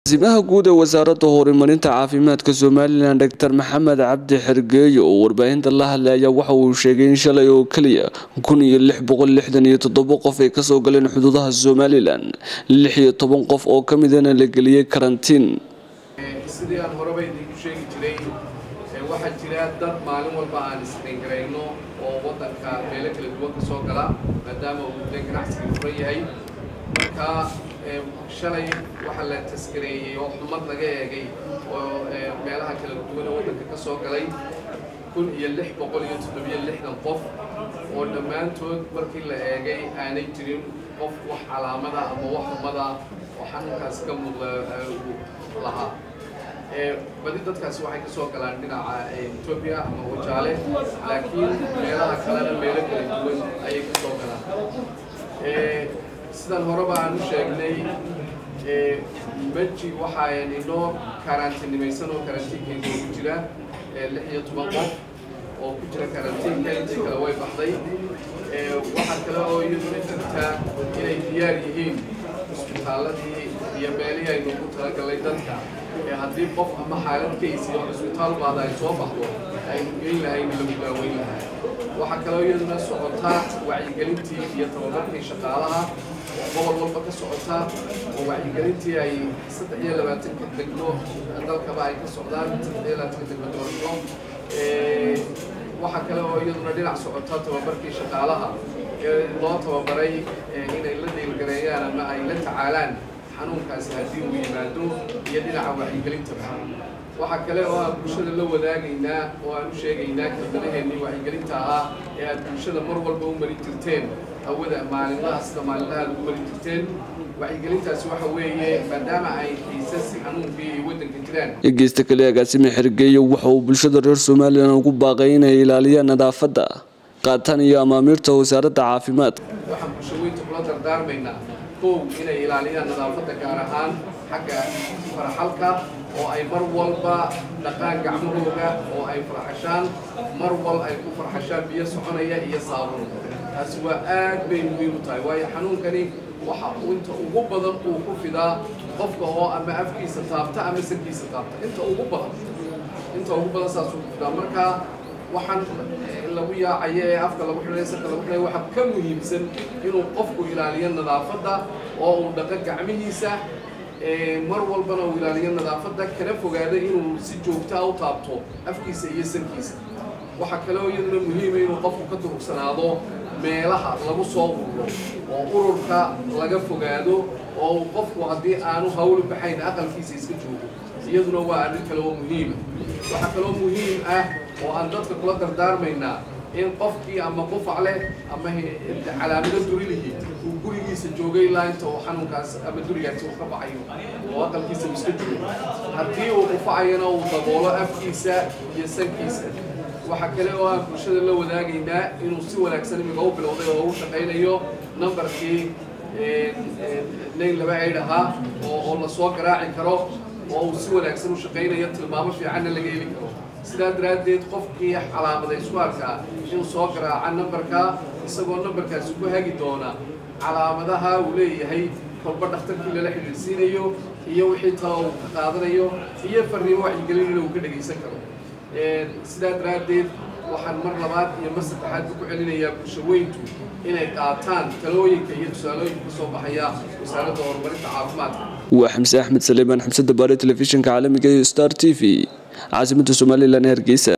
simaha guud ee wasaaradda horumarinta caafimaadka somalilan doctor maxamed cabdi xergeeyo oo warbaahinta la hadlaya waxa uu sheegay in shalay oo keliya kun iyo lix boqol lixdan iyo toddobo qof ay kasoo galeen xuduudaha somalilan lix iyo toban qof oo ka midana la geliyey karantiin sidii aan horeba idinku sheegi jiray waxaa jira dad maalin walba aan isqayngarayno oo waddanka meelo kala duwan ka soo gala maadaama uu muddo ganacsiga furan yahay marka shalay waxaa la taskareeyey oo xumad laga eegay oo meelaha kala duwan ee waddanka ka soo galay kun iyo lix boqol iyo toddobiyo lixdan qof oo dhammaantood markii la eegay aanay jirin qof wax calaamada ama wax xumada oo xanuunkaas ka muuqda lahaa badi dadkaasi waxay kasoo galaan dhinaca etoobiya ama wajaale laakiin meelaha kalena meelo kala duwan ayay kasoo galaan sidaan horeba aan u sheegnay meji waxaan inoo karantiinimaysan oo karantiinka inoogu jira lix iyo toban qof oo ku jira karantiinka intii kale way baxday waxaa kale oo iyaduna jirtaa inay diyaar yihiin isbitaaladii iyo meelihii aynu ugu talagalay dadka haddii qof ama xaalad kaysi oo cisbitaal baada ay soo baxdo aynu geyn lahayn lagu daaweyn lahaa waxaa kaloo iyaduna socotaa wacyigelintii iyo tababarkii shaqaalaha oo gobol walba ka socota oo wacyigelintii ay saddex iyo labaatanka degmo dalkaba ay ka socdaan saddex iyo labaatanka degmo doorasho waxaa kale oo iyaduna dhinac socota tababarkii shaqaalaha ee loo tababaray inay la deelgareeyaan ama ay la tacaalaan xanuunkaasi haddii uu yimaado iyo dhinaca wacyigelintaba waxaa kale oo aan bulshada la wadaagaynaa oo aan u sheegaynaa kalbanaheennii wacyigelinta ahaa ee aad bulshada mar walba u marin jirteen hawada maalinlaha sida maalinlaha aad ugu marin jirteen wacyigelintaasi waxa weeye maadaama ay kiisas xanuunkii ay waddanka jiraan dhegeysta kale agaasime xergeeyo waxa uu bulshada reer somalilan ugu baaqay inay ilaaliyaan nadaafadda qaataan iyo amaamiirta wasaaradda caafimaadka waxaan bulshaweynta kula dardaarmaynaa kow inay ilaaliyaan nadaafadda gaar ahaan xagga faraxalka oo ay mar walba dhaqaan gacmahooga oo ay farxashaan mar wal ay ku farxashaan biyo soconaya iyo saabuun taasi waa aad bay muhiim u tahay waayo xanuunkani waxa inta ugu badan uu ku fidaa qofka oo ama afkiisa taabta ama sankiisa taabta inta ugu badan inta ugu badan saasuu ku fidaa marka waxaan lagu yaacayo ee afka lagu xidhay sanka lagu xidhay waxaa ka muhiimsan inuu qofku ilaaliyo nadaafadda oo uu dhaqo gacmihiisa mar walbana uu ilaaliyo nadaafadda kana fogaado inuu si joogtaa u taabto afkiisa iyo sankiisa waxaa kaloo iyaduna muhiima inuu qofku ka durugsanaado meelaha lagu soo ururo oo ururka laga fogaado oo uu qofku haddii aanu hawlu baxayn aqalkiisa iska joogo iyaduna waa arrin kale oo muhiima waxaa kaloo muhiim ah oo aan dadka kula dardaarmaynaa in qofkii ama qufac leh ama calaamado durilihi uu gurigiisa joogay ilaa inta uu xanuunkaas ama durigaasi uu ka baxayo oo aqalkiisa uu iska joogo haddii uu qufacayana uu daboolo afkiisa iyo sankiisa waxaa kale oo aan bulshada la wadaagaynaa inuu si wanaagsan imiga u bilowday oo u shaqaynayo numbarkii nayn laba ayd ahaa oo la soo garaaci karo oo uu si wanaagsan u shaqaynayo tilmaamo fiicanna laga heli karo sidaa daraaddeed qofkii calaamada isku arkaa inuu soo garaaca nambarka isagoo nambarkaasi ku hagi doona calaamadaha uu leeyahay kolba dhakhtarkii lala xidhiidhsiinayo iyo wixii talo uu ka qaadanayo iyo farriimo wacyigelinina uu ka dhegaysan karo sidaa daraaddeed waxaan mar labaad iyo mar saddexaad ku celinayaa bulshaweyntu inay qaataan talooyinka iyo tusaalooyinka ka soo baxaya wasaaradda horumarinta caafimaadka waa xamse axmed saleemaan xamse dabaare telefishinka caalamiga iyo star t v caasimadda somalilan ee hargeysa